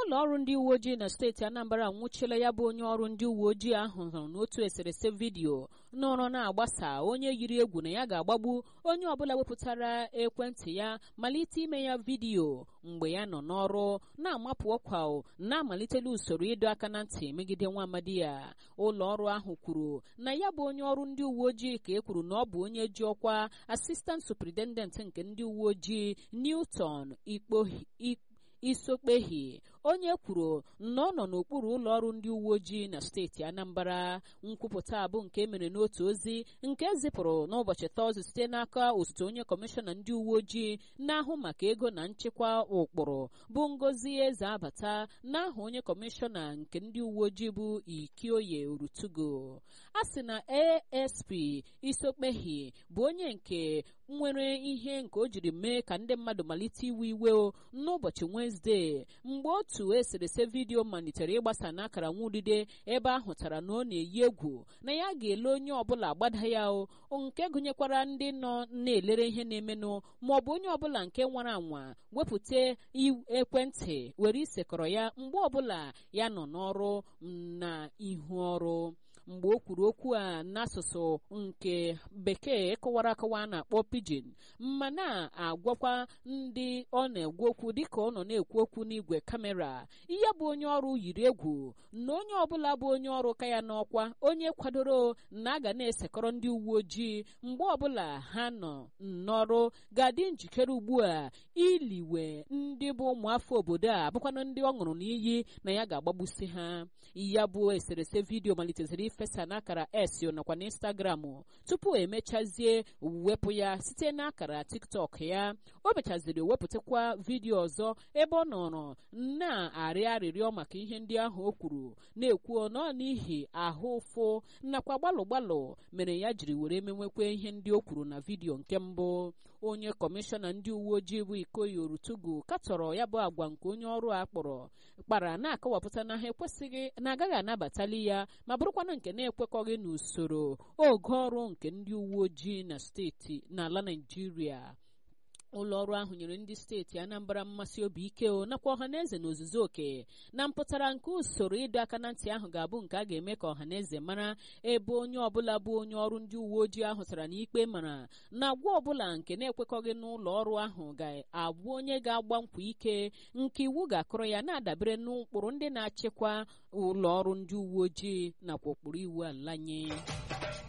ụlọ ọrụ ndị uwe ojii na steeti anambra nwụchila ya bụ onye ọrụ ndị uwe ojii ahụ hụrụ n'otu eserese vidiyo nọrọ na-agbasa onye yiri egwu na ya ga-agbagbu onye ọbụla wepụtara ekwentị ya malite ime ya vidiyo mgbe ya nọ n'ọrụ na-amapụ ọkwa na-amalitela usoro ịdọ aka na ntị megide nwa amadi ya ụlọ ọrụ ahụ kwuru na ya bụ onye ọrụ ndị uwe ojii ka e kwuru na ọ bụ onye ji ọkwa asistant superintendent nke ndị uwe ojii newton ikpo isokpehi onye kwuru na ọ nọ n'okpuru ụlọ ọrụ ndị uwe ojii na steeti anambra nkwupụta bụ nke mere n'otu ozi nke zipụrụ n'ụbọchị tọzde site n'aka osote onye kọmishọna ndị uwe ojii na-ahụ maka ego na nchekwa ụkpụrụ bụ ngozi eze abata n'aha onye kọmishọna nke ndị uwe ojii bụ ikioye orutugo a sị na asp isokpehi bụ onye nke nwere ihe nke o jiri mee ka ndị mmadụ malite iwe iwe n'ụbọchị wenezdee mgbe otu eserese vidiyo malitere ịgbasa n'akara nwudide ebe a hụtara na ọ na-eyi egwu na ya ga-ele onye ọbụla gbada ya o nke gụnyekwara ndị nọ na-elere ihe na-emenụ ma ọ bụ onye ọbụla nke nwara anwa wepụta ekwentị were isekọrọ ya mgbe ọbụla ya nọ n'ọrụ na ihu ọrụ mgbe o kwuru okwu a n'asụsụ nke bekee kọwara akọwa a na-akpọ pidgin ma na-agwakwa ndị ọ na-egwu okwu dịka ọ nọ na-ekwu okwu n'igwe kamera ihe bụ onye ọrụ yiri egwu na onye ọbụla bụ onye ọrụ ka ya n'ọkwa onye kwadoro na a ga na-esekọrọ ndị uwe ojii mgbe ọbụla ha nọ n'ọrụ ga-adị njikere ugbu a iliwe ndị bụ ụmụafọ obodo a bụkwanụ ndị ọ ṅụrụ n'iyi na ya ga-agbagbusi ha ya bụ eserese vidiyo maliteziri ifesa n'akara s nakwa n'instagram tupu emechazie wepụ ya site n'akara tiktok ya o mechaziri wepụtakwa vidiyo ọzọ ebe ọ nọrọ na-arịọ arịrịọ maka ihe ndị ahụ o kwuru na-ekwu nọ n'ihi ahụ ụfụ nakwa gbalụ gbalụ mere ya jiri were menwekwa ihe ndị o kwuru na vidiyo nke mbụ onye kọmishọna ndị uwe ojii bụ ikoyi orutugu katọrọ ya bụ agwa nke onye ọrụ a kpọrọ kpara na-akọwapụta na ha ekwesịghị na agaghị anabatali ya ma bụrụkwana nke na-ekwekọghị n'usoro oge ọrụ nke ndị uwe ojii na steeti n'ala naijiria ụlọ ọrụ ahụ nyere ndị steeti anambra mmasị obi ike o nakwa ọhaneze na ozuzu oke na mpụtara nke usoro ịdọ aka na ntị ahụ ga-abụ nke a ga-eme ka ọhaneze mara ebe onye ọbụla bụ onye ọrụ ndị uwe ojii ahụ tara na ikpe mara na agwa ọbụla nke na-ekwekọghị n'ụlọ ọrụ ahụ ga-abụ onye ga-agba nkwa ike nke iwu ga-akụrụ ya na-adabere n'ụkpụrụ ndị na-achịkwa ụlọ ọrụ ndị uwe ojii nakwa ụkpụrụ iwu ala nye